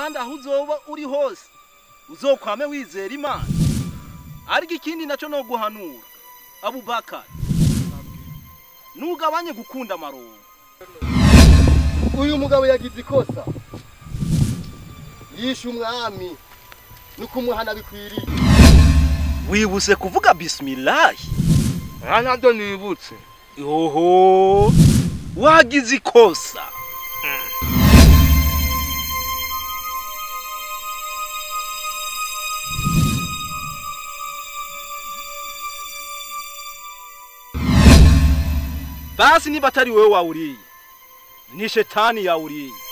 kandi aho uzoba uri hose uzokwame wizera imana ariko ikindi nacyo no guhanura abubakari ntugabanye gukunda amarongo uyu mugabo yagize ikosa yishe umwami no kumuhana bikwiriye wibuse kuvuga bisimilahi nta ntabyo nibutse yoho wagize ikosa basi niba atari wowe wawuriye ni shetani yawuriye